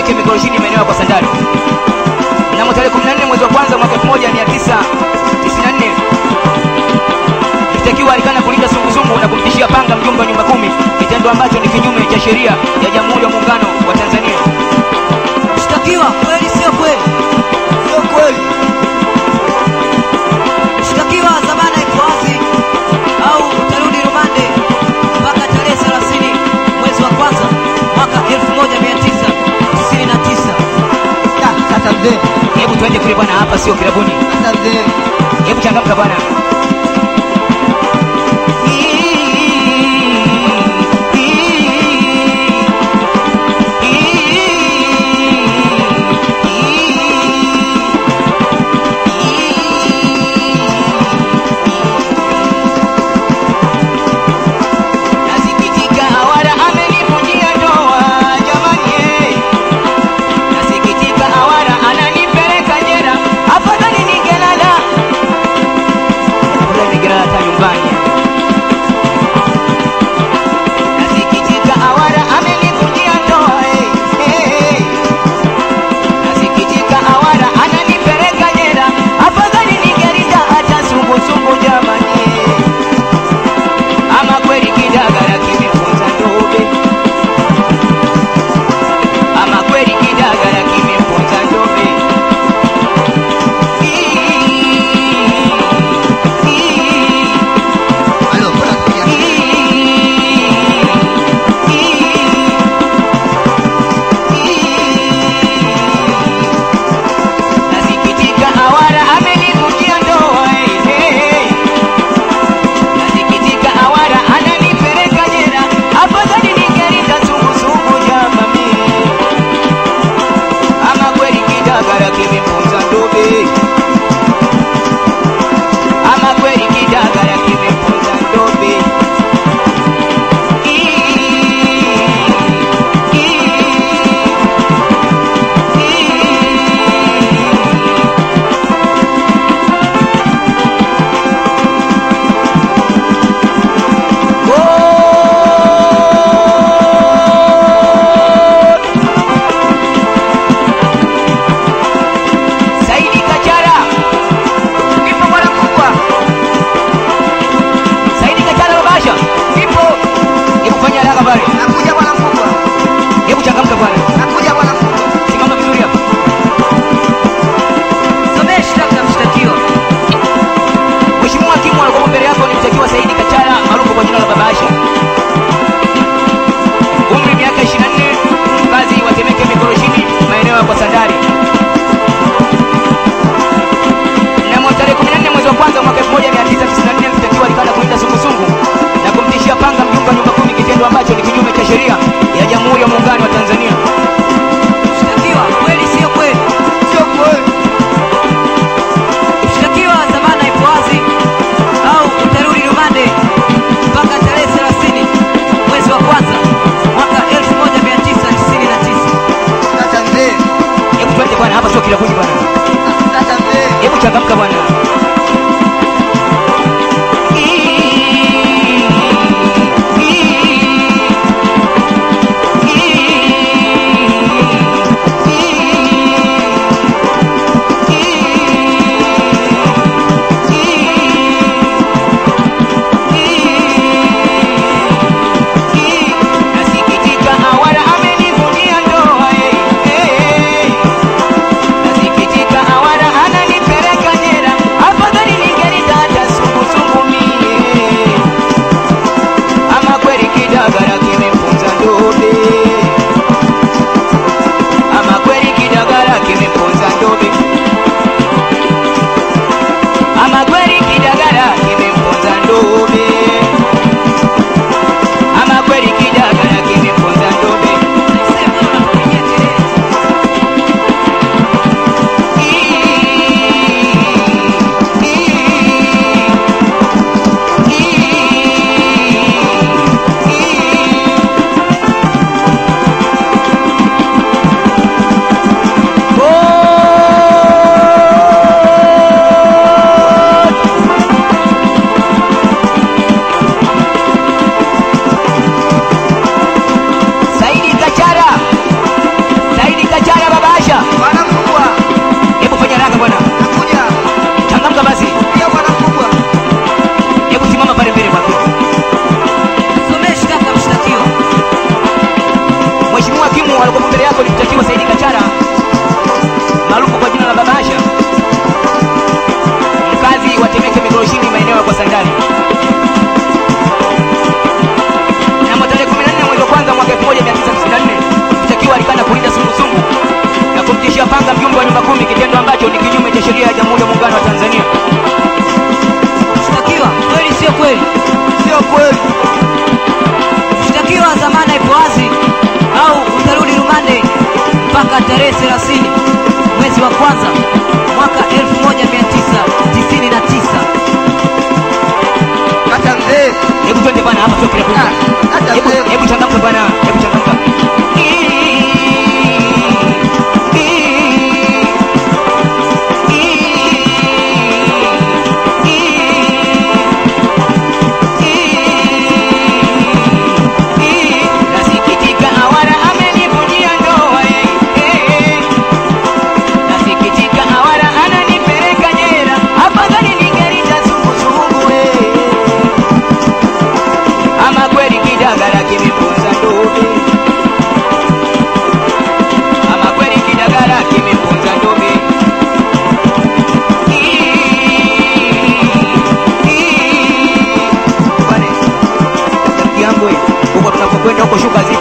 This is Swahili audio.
Temeke Mikoroshini maeneo ya kwa Sandari. Mnamo tarehe 14 mwezi wa kwanza mwaka 1994 mshtakiwa alikana kulinda sungusungu na kumtishia panga mjumbe wa nyumba kumi, kitendo ambacho ni kinyume cha sheria ya Jamhuri ya Muungano wa Tanzania. Mshtakiwa, kweli sio kweli? Sio kweli. Mshtakiwa, dhamana iko wazi au utarudi rumande mpaka tarehe 30 mwezi wa kwanza mwaka 1999. Ah, Sasa mzee, Hebu tuende kule bwana, hapa sio kilabuni. sasa mzee. Hebu changamka bwana. Nasikitika awara amenivunjia ndoa jamani, eh. Nasikitika awara ananipeleka jela, afadhali ningelala afadhali ningelala hata nyumbani. Nasikitika awara amenivunjia ndoa, eh, eh. Nasikitika awara ananipeleka jela, afadhali ningelinda hata sungusungu jamani, eh. Ama kweli kidagala kimefunza ndobe, ama kweli kidagala kimefunza ndobe. Halo, bora sikia. Nasikitika awara amenivunjia ndoa eh, eh. Nasikitika awara ananipeleka jela, afadhali ningelinda sungusungu jamani. Ama kweli kidagala kimefunza ndobe, ama kweli kidagala kimefunza ndobe. Saidi Kachara, nipo bwana mkubwa. Saidi Kachara Babasha, nipo. Hebu fanya haraka pale. Nakuja bwana mkubwa. Hebu changamka bwana. Nakuja bwana mkubwa. Simama vizuri hapo. Somea shtaka la mshtakiwa. Mheshimiwa hakimu alikuwa mbele yako ni mtakiwa Saidi Kachara maarufu kwa jina la Babasha. Umri miaka 24, mkazi wa Temeke Mikoroshini, maeneo ya kwa Sandari. Mnamo tarehe 14 mwezi wa kwanza mwaka 1994 mshtakiwa alikana kulinda sungusungu na kumtishia panga mjumbe wa nyumba kumi, kitendo ambacho ni kinyume cha sheria ya Jamhuri ya Muungano wa Tanzania. Mshtakiwa, kweli sio kweli? Sio kweli. Mshtakiwa, dhamana iko wazi au utarudi rumande mpaka tarehe 30 mwezi wa kwanza mwaka 1999. Sasa mzee. Hebu twende bwana, hapa sio kilabuni bwana. Sasa mzee. Hebu changamka bwana. kichwa kinakuja. Ah, kata Hebu mzee. hebu changamka bwana, hebu changamka. Nasikitika awara amenivunjia ndoa eh, eh. Nasikitika awara ananipeleka jela, afadhali ningelita sungusungu eh. Ama kweli kidagala kimeponza ndobe, ama kweli kidagala kimeponza ndobe. Bwana, rafiki yangu eh, huko tunapokwenda huko shuka zi